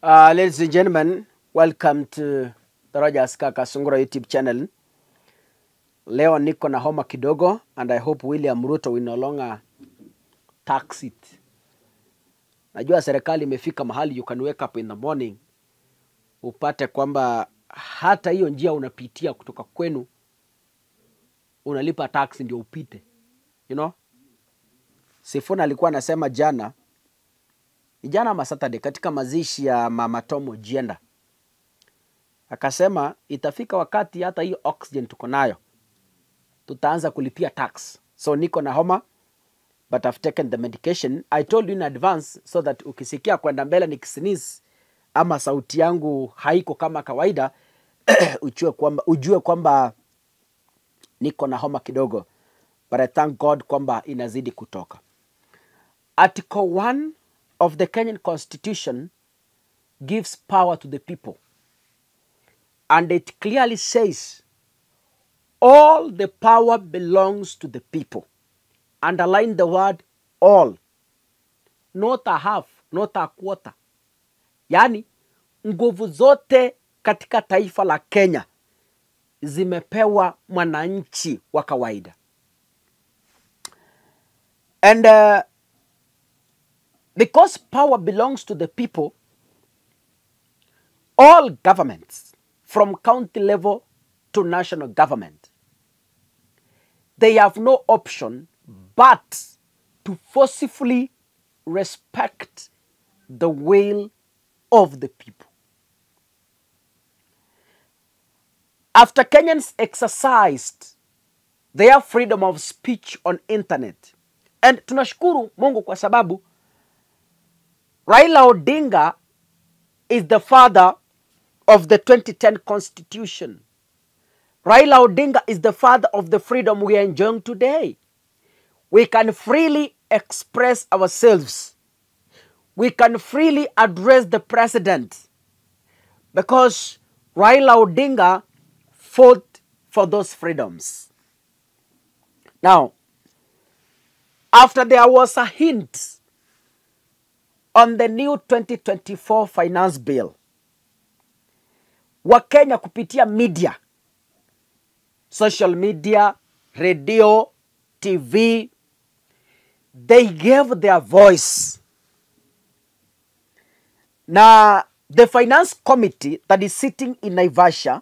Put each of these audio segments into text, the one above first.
Uh, ladies and gentlemen, welcome to the Rogers Kaka Sungura YouTube channel. Leo niko na homa kidogo and I hope William Ruto will no longer tax it. Najua serikali imefika mahali you can wake up in the morning upate kwamba hata hiyo njia unapitia kutoka kwenu unalipa tax ndio upite. You know? Sifuna alikuwa anasema jana ni jana ama Saturday katika mazishi ya Mama Tomo Jienda, akasema itafika wakati hata hiyo oxygen tuko nayo tutaanza kulipia tax. So niko na homa but I've taken the medication. I told you in advance so that ukisikia kwenda mbele nikisneeze ama sauti yangu haiko kama kawaida ujue kwamba, ujue kwamba niko na homa kidogo, but I thank God kwamba inazidi kutoka. Article 1 of the Kenyan Constitution gives power to the people. And it clearly says all the power belongs to the people. Underline the word all, not a half, not a quarter. Yaani nguvu zote katika taifa la Kenya zimepewa mwananchi wa kawaida. And uh, because power belongs to the people, all governments, from county level to national government, they have no option but to forcefully respect the will of the people. After Kenyans exercised their freedom of speech on internet, and tunashukuru Mungu kwa sababu Raila Odinga is the father of the 2010 constitution. Raila Odinga is the father of the freedom we are enjoying today. We can freely express ourselves. We can freely address the president because Raila Odinga fought for those freedoms. Now, after there was a hint on the new 2024 finance bill, Wakenya kupitia media, social media, radio, TV, they gave their voice. Na the finance committee that is sitting in Naivasha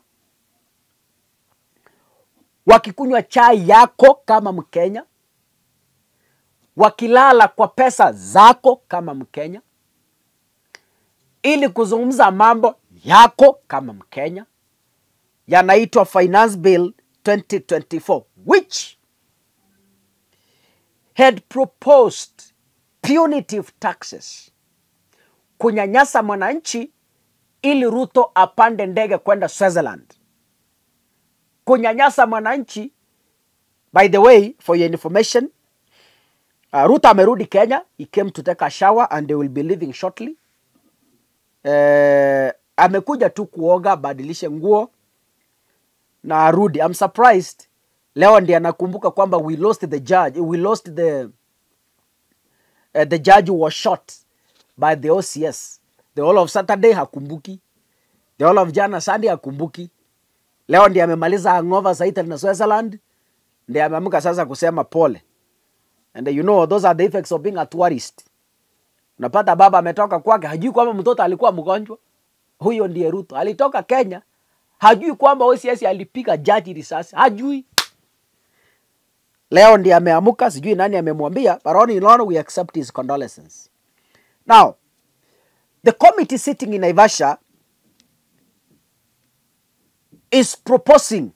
wakikunywa chai yako kama Mkenya, wakilala kwa pesa zako kama Mkenya, ili kuzungumza mambo yako kama Mkenya, yanaitwa Finance Bill 2024 which had proposed punitive taxes, kunyanyasa mwananchi ili Ruto apande ndege kwenda Switzerland, kunyanyasa mwananchi. By the way, for your information, uh, Ruto amerudi Kenya. He came to take a shower and they will be leaving shortly. Uh, amekuja tu kuoga, badilishe nguo na arudi. I'm surprised leo ndiye anakumbuka kwamba we lost the judge, we lost the uh, the judge was shot by the OCS. The whole of Saturday hakumbuki, the whole of jana Sunday hakumbuki. Leo ndiye amemaliza hangover za Italy na Switzerland, ndiye ameamka sasa kusema pole. And you know those are the effects of being a tourist. Unapata baba ametoka kwake, hajui kwamba mtoto alikuwa mgonjwa. Huyo ndiye Ruto, alitoka Kenya, hajui kwamba OCS alipiga jaji risasi, hajui. Leo ndiye ameamuka, sijui nani amemwambia, but all in all we accept his condolences. Now, the committee sitting in Naivasha is proposing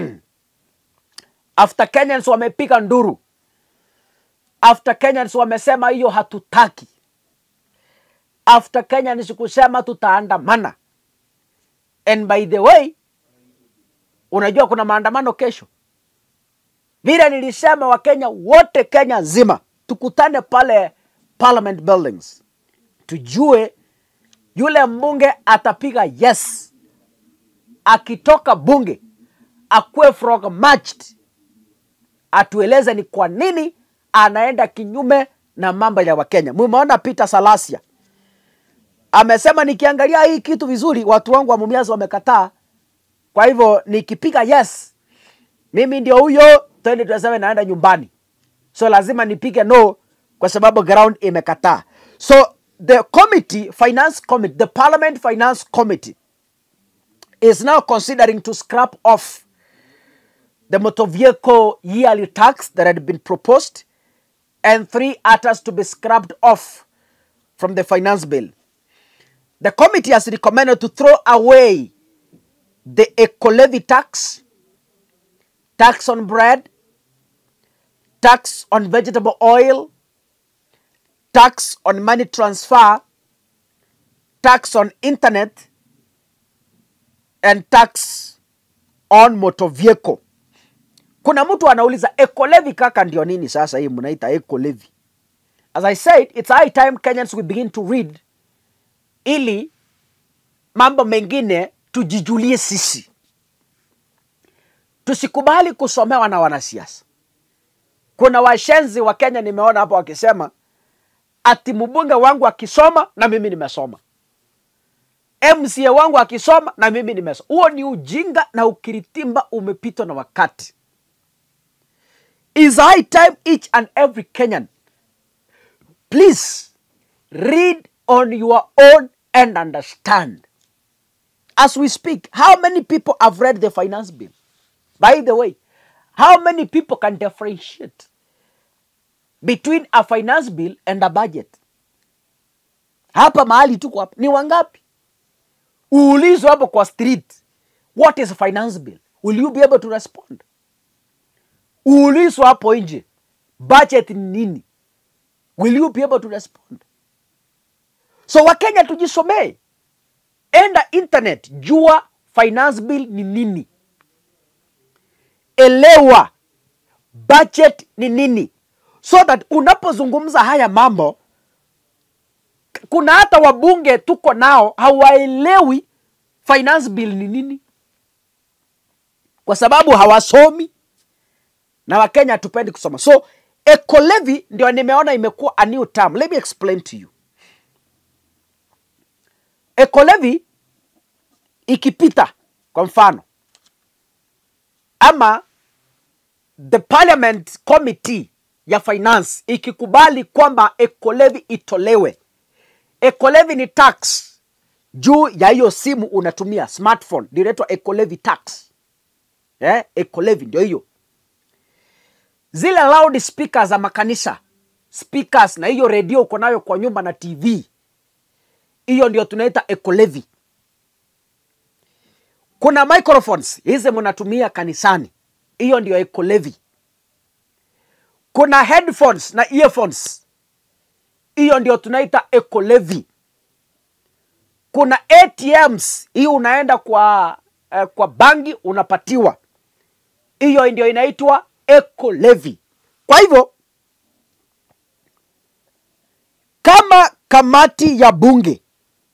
after Kenyans wamepiga nduru, after Kenyans wamesema hiyo hatutaki, after Kenyans kusema tutaandamana. And by the way, unajua kuna maandamano kesho. Vile nilisema Wakenya wote Kenya nzima tukutane pale Parliament Buildings, tujue yule mbunge atapiga yes, akitoka bunge akuwe frog marched, atueleze ni kwa nini anaenda kinyume na mambo ya Wakenya. Mumeona Peter Salasia amesema nikiangalia hii kitu vizuri, watu wangu wa Mumias wamekataa. Kwa hivyo nikipiga yes, mimi ndio huyo 2027 naenda nyumbani, so lazima nipige no kwa sababu ground imekataa. So the committee, finance committee, the parliament finance committee is now considering to scrap off the motor vehicle yearly tax that had been proposed and three others to be scrapped off from the finance bill. The committee has recommended to throw away the eco levy tax, tax on bread, tax on vegetable oil, tax on money transfer, tax on internet, and tax on motor vehicle. Kuna mtu anauliza eco levy kaka ndio nini sasa hii mnaita eco levy? As I said, it's high time Kenyans will begin to read ili mambo mengine tujijulie sisi. Tusikubali kusomewa na wanasiasa. Kuna washenzi wa Kenya nimeona hapo wakisema ati mbunge wangu akisoma na mimi nimesoma, MCA wangu akisoma na mimi nimesoma. Huo ni ujinga na ukiritimba umepitwa na wakati. Is high time each and every Kenyan please read on your own and understand. As we speak, how many people have read the finance bill? By the way, how many people can differentiate between a finance bill and a budget? Hapa mahali tuko hapa ni wangapi? Uulizwe hapo kwa street, what is a finance bill? Will you be able to respond? Uulizwe hapo nje, budget ni nini? Will you be able to respond? So Wakenya tujisomee, enda internet, jua finance bill ni nini, elewa budget ni nini, so that unapozungumza haya mambo, kuna hata wabunge tuko nao hawaelewi finance bill ni nini, kwa sababu hawasomi na Wakenya hatupendi kusoma. So eco levy ndio nimeona imekuwa a new term. Let me explain to you. Eco levy ikipita kwa mfano ama the parliament committee ya finance ikikubali kwamba eco levy itolewe. Eco levy ni tax juu ya hiyo simu unatumia smartphone, ndio inaitwa eco levy tax. Eh, eco levy ndio hiyo zile loud speakers za makanisa speakers na hiyo redio uko nayo kwa nyumba na tv hiyo ndio tunaita eco levy kuna microphones hizi mnatumia kanisani hiyo ndio eco levy kuna headphones na earphones hiyo ndio tunaita eco levy kuna atms hii unaenda kwa eh, kwa bangi unapatiwa hiyo ndio inaitwa eco levy. Kwa hivyo kama kamati ya bunge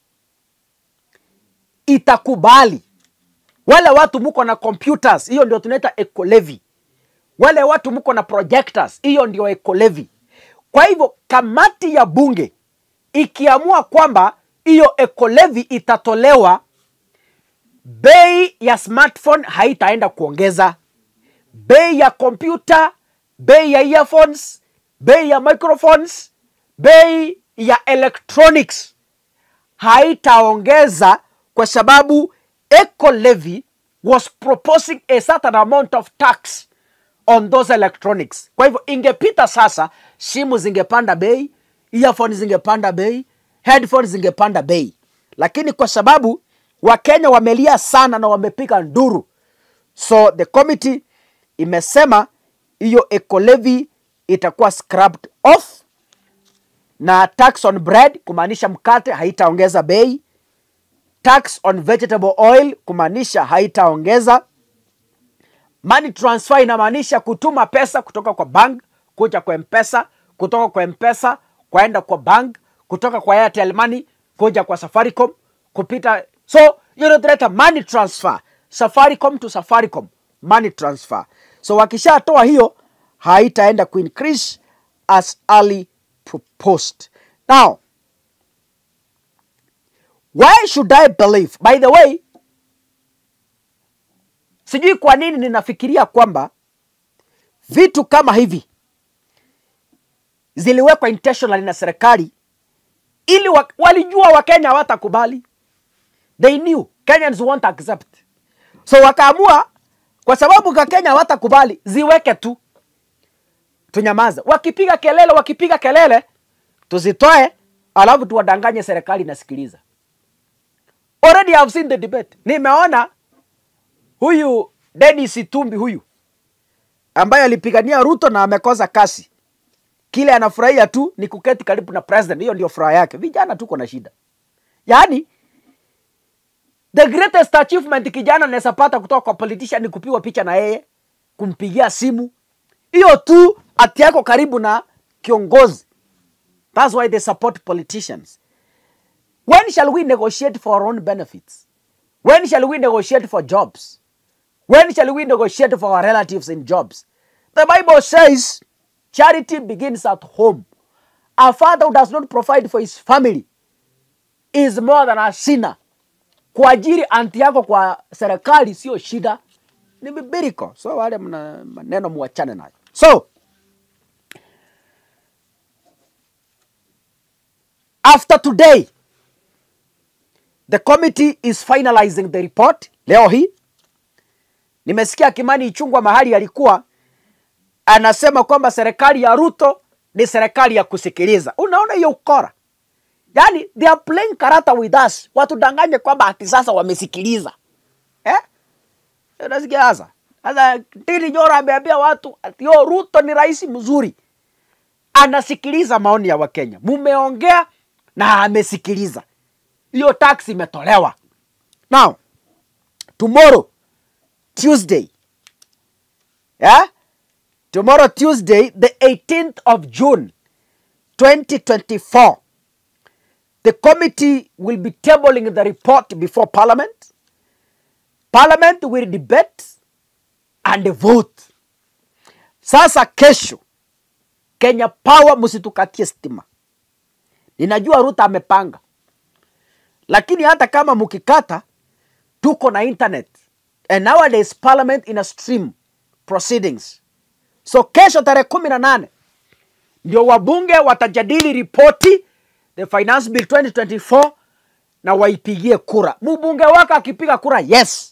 itakubali, wale watu mko na computers, hiyo ndio tunaita eco levy. Wale watu mko na projectors, hiyo ndio eco levy. Kwa hivyo kamati ya bunge ikiamua kwamba hiyo eco levy itatolewa, bei ya smartphone haitaenda kuongeza bei ya kompyuta, bei ya earphones, bei ya microphones, bei ya electronics haitaongeza kwa sababu eco levy was proposing a certain amount of tax on those electronics. Kwa hivyo ingepita sasa, simu zingepanda bei, earphones zingepanda bei, headphones zingepanda bei, lakini kwa sababu Wakenya wamelia sana na wamepiga nduru, so the committee imesema hiyo eco levy itakuwa scrapped off na tax on bread kumaanisha mkate haitaongeza bei tax on vegetable oil kumaanisha haitaongeza money transfer inamaanisha kutuma pesa kutoka kwa bank kuja kwa mpesa kutoka kwa mpesa kwaenda kwa bank kutoka kwa airtel money kuja kwa safaricom kupita so hiyo ndio tunaita money transfer safaricom to safaricom money transfer so wakishatoa hiyo haitaenda kuincrease as early proposed now why should I believe? By the way, sijui kwa nini ninafikiria kwamba vitu kama hivi ziliwekwa intentionally na serikali ili wa, walijua wakenya hawatakubali they knew kenyans won't accept so wakaamua kwa sababu kakenya hawatakubali ziweke tu tunyamaze wakipiga kelele wakipiga kelele tuzitoe alafu tuwadanganye serikali inasikiliza already I've seen the debate nimeona huyu Dennis Itumbi huyu ambaye alipigania Ruto na amekosa kasi kile anafurahia tu ni kuketi karibu na president hiyo ndio furaha yake vijana tuko na shida yaani the greatest achievement kijana anaweza pata kutoka kwa politician ni kupigwa picha na yeye kumpigia simu hiyo tu ati yako karibu na kiongozi that's why they support politicians when shall we negotiate for our own benefits when shall we negotiate for jobs when shall we negotiate for our relatives in jobs the bible says charity begins at home a father who does not provide for his family is more than a sinner kuajiri anti yako kwa serikali sio shida ni bibiriko so wale mna maneno muachane nayo so after today the committee is finalizing the report leo hii nimesikia kimani ichungwa mahali alikuwa anasema kwamba serikali ya ruto ni serikali ya kusikiliza unaona hiyo ukora yaani they are playing karata with us watudanganye kwamba ati sasa wamesikiliza eh? unasikia sasa sasa tili nyora ameambia watu ati yo ruto ni rais mzuri anasikiliza maoni ya wakenya mumeongea na amesikiliza hiyo tax imetolewa now tomorrow tuesday yeah? tomorrow tuesday the 18th of june 2024 the committee will be tabling the report before parliament parliament will debate and vote sasa kesho kenya power msitukatie stima ninajua ruta amepanga lakini hata kama mkikata tuko na internet and nowadays parliament ina stream proceedings so kesho tarehe kumi na nane ndio wabunge watajadili ripoti the finance bill 2024 na waipigie kura mbunge wake akipiga kura yes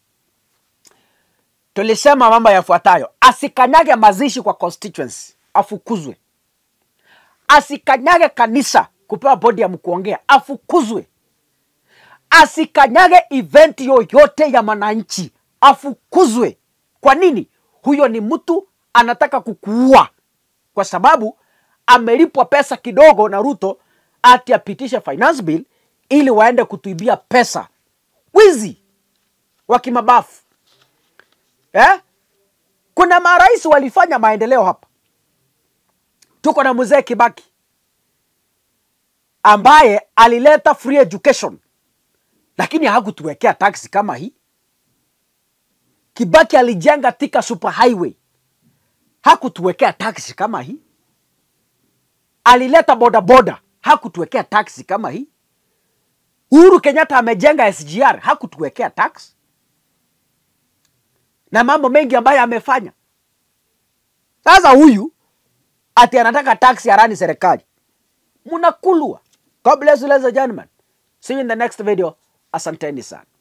tulisema mambo yafuatayo asikanyage mazishi kwa constituency afukuzwe asikanyage kanisa kupewa bodi ya mkuongea afukuzwe asikanyage event yoyote ya mwananchi afukuzwe kwa nini huyo ni mtu anataka kukuua kwa sababu amelipwa pesa kidogo na ruto ati apitishe finance bill ili waende kutuibia pesa wizi wa kimabafu eh? kuna marais walifanya maendeleo hapa tuko na mzee kibaki ambaye alileta free education lakini hakutuwekea taksi kama hii kibaki alijenga tika super highway hakutuwekea taksi kama hii alileta bodaboda hakutuwekea taksi kama hii uhuru kenyatta amejenga sgr hakutuwekea tax na mambo mengi ambayo amefanya sasa huyu ati anataka taksi arani serikali mnakulwa god bless you ladies and gentlemen see you in the next video asanteni sana